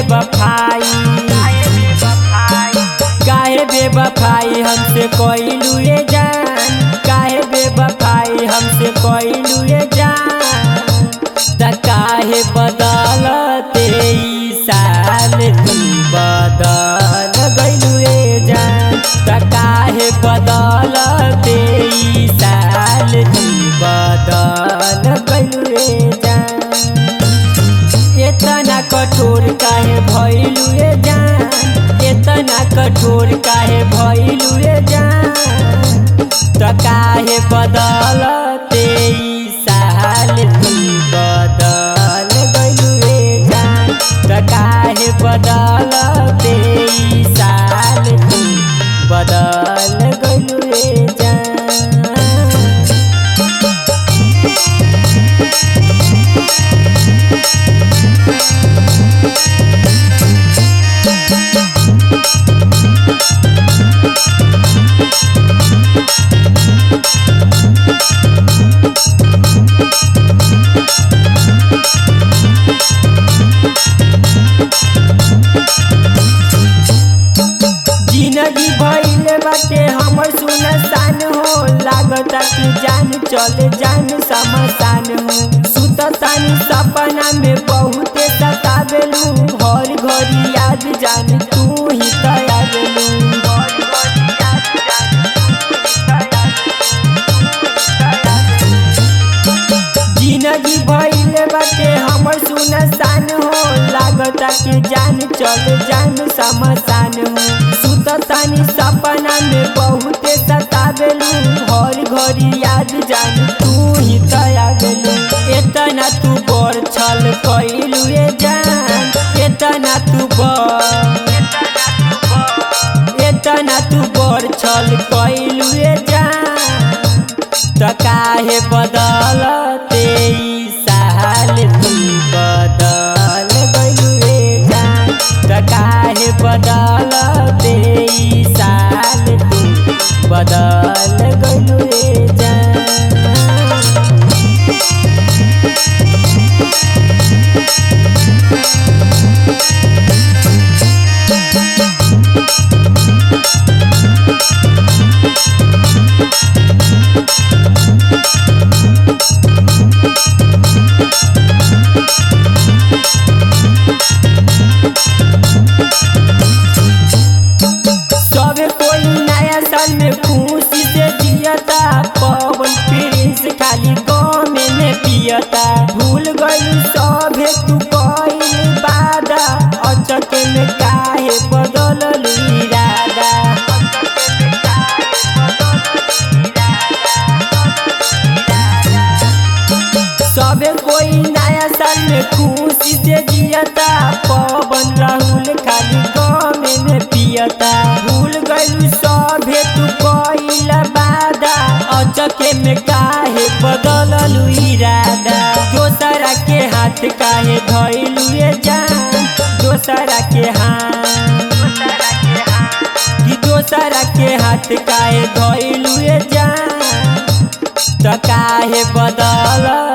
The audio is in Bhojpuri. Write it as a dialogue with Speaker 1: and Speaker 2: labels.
Speaker 1: बेवफाई काहे बेवफाई हमसे कोइलू ये जान काहे बेवफाई हमसे कोइलू ये जान त काहे बदलते ई साल तू बदल गइलू ये जान त काहे बदलते ई साल तू बदल गइलू ये जान इतना कठोर काहे भइलू ये जान इतना कठोर काहे भइलू ये जान त काहे बदलते ई साल तू बदल गइलू ये जान त काहे बदलते ई साल तू बदल गइलू ये जान जिंदगी भइले बाटे हमर सुनसान हो लागता कि जान चले जान समसान हो सुततानी सपना में बहुते सतावेलू हर घड़ी याद जान तू ही तयावेलू जिंदगी भइले बाटे हमर सुनसान हो लागता कि जान चल जान समसान हो सुततानी सपना में बहुते सतावेलू हर घड़ी याद जान तू ही तयावेलू एतना तू बड़ छल कइलू ये जान एतना तू बड़ एतना तू बड़ छल कइलू ये जान त काहे बदलते ई साल तू बदल गइलू रे जान त काहे बदलते ई साल तू बदल गइलू रे जान सबे कोई नया साल में खुशी से जियता पवन प्रिंस खाली गाँव में पियता भूल गई सभे तू कइल बादा अचक में काहे बदलल इरादा सबे कोई नया साल में खुशी से जियता पवन राहुल खाली गाँव में पियता भूल गइलू सभे तू कइल बादा अचके में काहे बदललू इरादा दोसरा के हाथ काहे धइलू ये जान दोसरा के हाथ कि दोसरा के हाथ काहे धइलू ये जान त काहे बदल